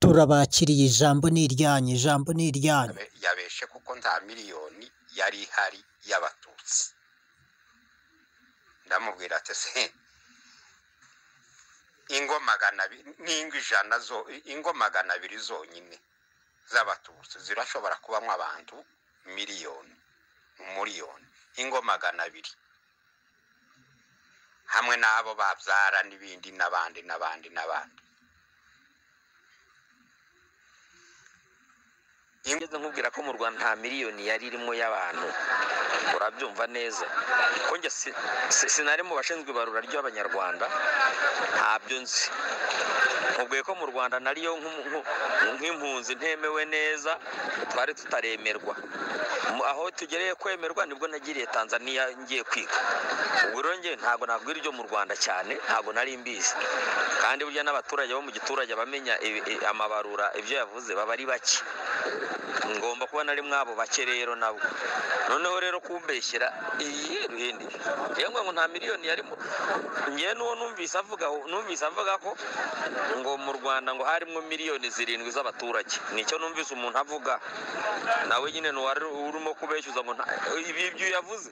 turabakiriye ijambo ni iryanyu ijambo ni iryanyu Yabe- yabeshe kuko nta miliyoni yari ihari y'abatutsi ndamubwira ati se ingo magana abiri n'ingo ijana zo ingo magana abiri zonyine z'abatutsi zirashobora kubamo abantu miliyoni umuriyoni ingo magana abiri hamwe n'abo babyara n'ibindi n'abandi n'abandi n'abandi ngeze nkubwira ko mu rwanda nta miliyoni yari irimo y'abantu urabyumva neza ko njye si- si- sinari mu bashinzwe ibarura ry'abanyarwanda ntabyo nzi mubwiye ko mu rwanda nariyo nk'umu- nku- nk'impunzi ntemewe neza twari tutaremerwa Mu- aho tugereye kwemerwa nibwo nagiriye tanzania ngiye kwiga ubwo rero njye ntabwo nabwira ibyo mu rwanda cyane ntabwo nari mbizi kandi burya n'abaturage bo mu giturage bamenya amabarura ibyo yavuze baba ari bake ngomba kuba nari mwabo bake rero nabo noneho rero kumbeshyera iyi ruhindi yemwe ngo nta miliyoni yarimo ngewe n'uwo numvise avuga numvise avuga ko ngo mu rwanda ngo harimo miliyoni zirindwi z'abaturage nicyo numvise umuntu avuga nawe nyine n'uwari urimo kubeshyuza ngo nta- ibi ibyo yavuze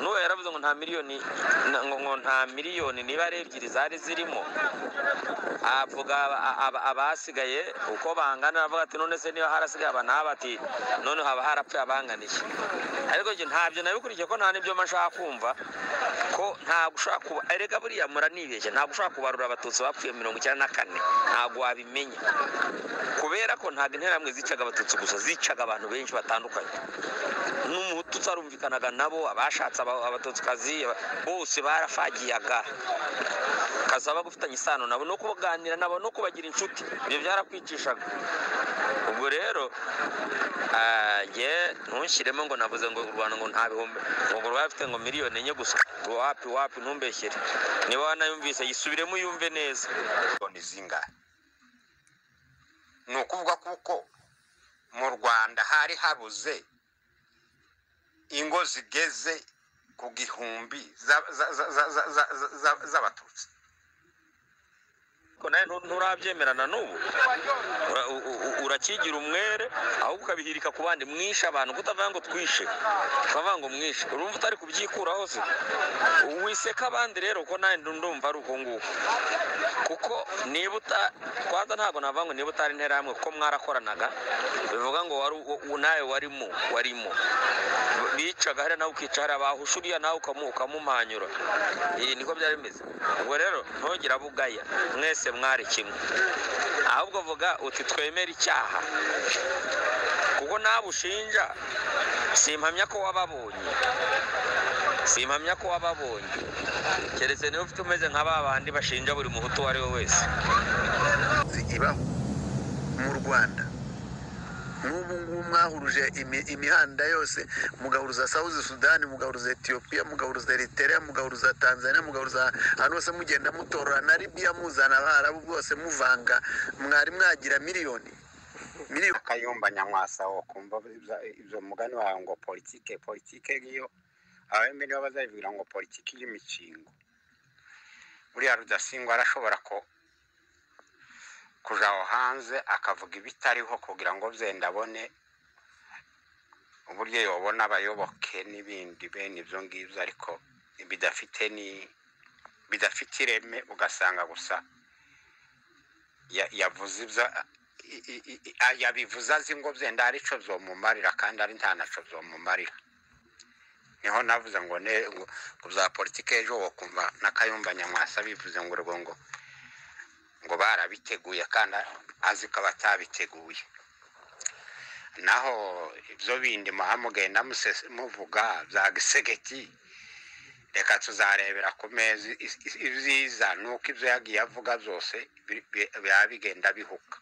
n'uwo yaravuze ngo nta miliyoni ngo ngo nta miliyoni niba ari ebyiri zari zirimo avuga aba- aba- abasigaye uko bangana aravuga ati none se niba harasigaye aba n'aba ati none haba harapfuye abangana iki ariko njye ntabyo nabikurikiye ko nta n'ibyo mba nshaka kumva ko ntabwo ushaka kuba erega buriya muranibeshya ntabwo ushaka kubarura abatutsi bapfuye mirongo icyenda na kane ntabwo wabimenya kubera ko ntabwo interahamwe zicaga abatutsi gusa zicaga abantu benshi batandukanye n'umututsi arumvikanaga nabo abashatse aba- abatutsikazi aba- bose barafagiyaga kasaba gufitanye isano nabo no kuganira nabo no kubagira inshuti ibyo byarakwicishaga ubwo rero ah, nge ntushyiremo ngo navuze ngo u rwanda ngo nta bihumbi ngo rwafite ngo miliyoni enye gusa ngo wapi wapi ntumbeshyere niba wanayumvise yisubiremo yumve neza miliyoni zingahe ni ukuvuga kuko mu rwanda hari habuze ingo zigeze ku gihumbi za- za- za- za- za- za- za- za- z'abatutsi ko nawe ntu- nturabyemerana n'ubu Ura- u- u- urakigira umwere ahubwo ukabihirika ku bandi mwishe abantu kutavuga ngo twishe ukavuga ngo mwishe urumva utari kubyikuraho se wiseka abandi rero ko nawe ndu- ndumva ari uko nguko kuko niba uta kwanza ntabwo navuga ngo niba utari interahamwe kuko mwarakoranaga bivuga ngo wari u- u- nawe warimo warimo bicaga hariya nawe ukica hariya bahusha uriya nawe ukamu- ukamumanyura iyi niko byari bimeze ubwo rero ntugire abo ugaya mwese mwari kimwe ahubwo vuga uti twemere icyaha kuko nawe ushinja simpamya ko wababonye simpamya ko wababonye keretse niba ufite umeze nka ba bandi bashinja buri muhutu uwo ari we wese ibaho mu rwanda nk'ubu ngubu mwahuruje imi- imihanda yose mugahuruza sawuzi sudani mugahuruza etiyopiya mugahuruza eritereya mugahuruza tanzania mugahuruza ahantu hose mugenda mutorora na libiya muzana abarabu bwose muvanga mwari mwagira miliyoni miliyoni akayumba nyamwasa wo kumva ibya- ibyo mugani wawe ngo politike politike ngiyo abembe nibo bazabivugira ngo politiki y'imikingo buriya rudasingwa arashobora ko kuja aho hanze akavuga ibitariho kugira ngo byenda abone uburyo yobona abayoboke n'ibindi bene ibyo ngibyo ariko bidafite ni bidafite ireme ugasanga gusa ya- yavuze ibyo i- i- i- i- a- yabivuze azi ngo byenda hari icyo byomumarira kandi ari nta nacyo byomumarira niho navuze ngo ne ngo ku bya politiki ejo wakumva n'akayumba nyamwasa bivuze ngo urwo ngo ngo barabiteguye kandi azi ko batabiteguye naho ibyo bindi muha mugenda musese- muvuga bya gisegeti reka tuzarebera ku meza i- i- ibyiza ni uko ibyo yagiye avuga byose bi- bi- biba bigenda bihuka